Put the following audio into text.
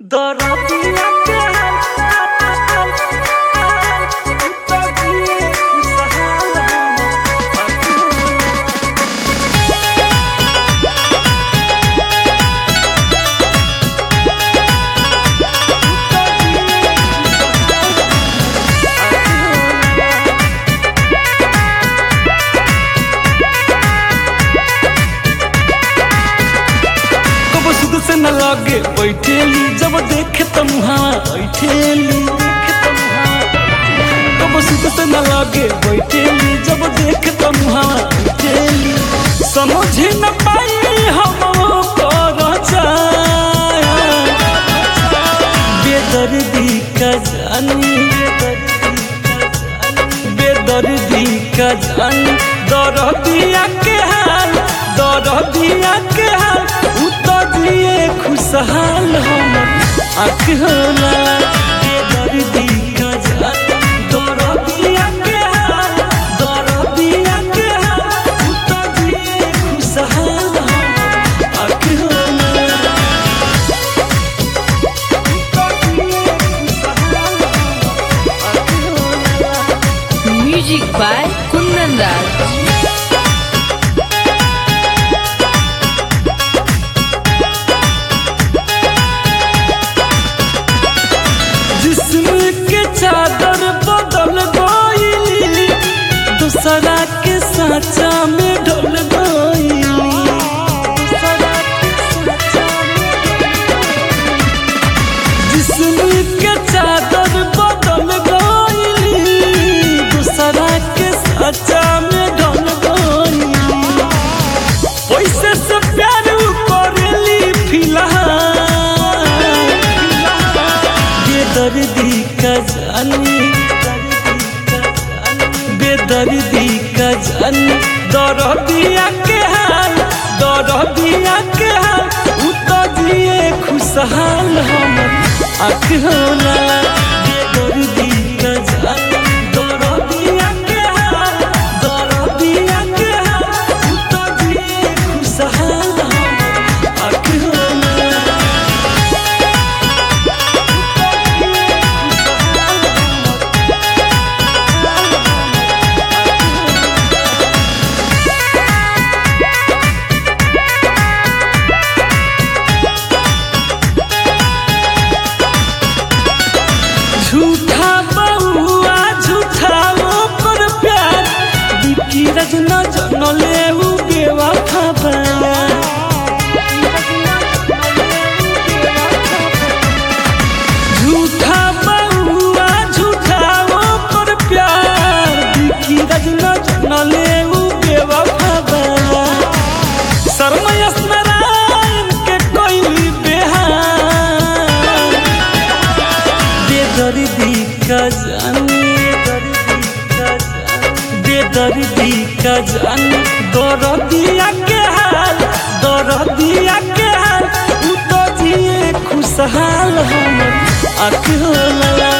दरदिया के उतरिए सहारा कब सुध से न लगे बैठेली जब देखे त मुहावा बैठेली कब सुध से न लगे बैठेली जब देखे त मुहावा बैठेली समझ न पाई हम कर बेदर्दी का जानी बेदर्दी का जानी दरदिया के हाल दरदिया के हाल उतरिए खुशहाल हम आँख होला बेदर्दी का जानी दरदिया के हाल दरदिया के हाल उतरिए खुशहाल हम आँख होला Music by Kundan Raj. जिस्म के चादर बदल गईली दूसरा के साचा में ढल गईली जिस्म के चादर बदल गईली दूसरा के साचा में ढल गईली पैसे से प्यार करेली फिलहाल बेदर्दी का जानी बेदर्दी का जानी दरदिया के हाल दरदिया के हाल उतरिए खुशहाल हम आँख होला बेदर्दी का जानी दरदिया के हाल दरदिया के हाल उतरिए खुशहाल हम आँख होला झूठा बउआ झूठा ओकर प्यार बिकी रजना जनले उ बेवफा बा झूठा बउआ झूठा ओकर प्यार बिकी रजना जनले उ बेवफा बा शर्मयस नारायण के कोई बेहार बेदर्दी का जानी बेदर्दी का जानी दरदिया के हाल दरदिया के हाल उतरिए खुशहाल हम आँख होला